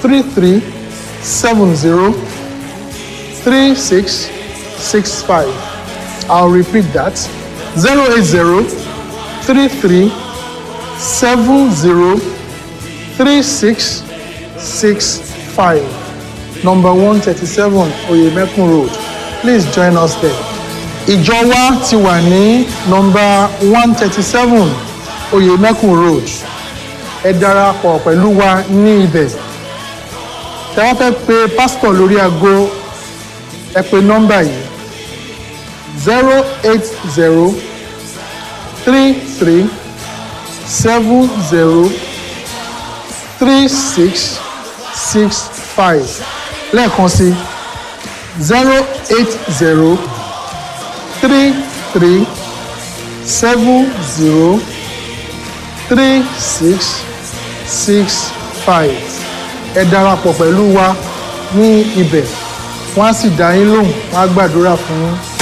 three three seven zero three six six five i'll repeat that zero eight zero three three seven zero three six six five number one thirty seven oyemekun road please join us there ìjọ wa ti wà ní number one thirty seven oyemekun road ẹ darapọ̀ pẹ̀lú wa ní ibẹ̀ tẹ́ wọ́n fẹ́ pe pásítọ̀ lórí aago ẹ pe nọ́mbà yìí zero eight zero three three seven zero three six six five lẹ́ẹ̀kan sí zero eight zero three three seven zero three six six five ẹ darapọ̀ pẹ̀lú wa ní ibẹ̀ wọ́n á sì dá yín lóhùn wọ́n á gbàdúrà fún yín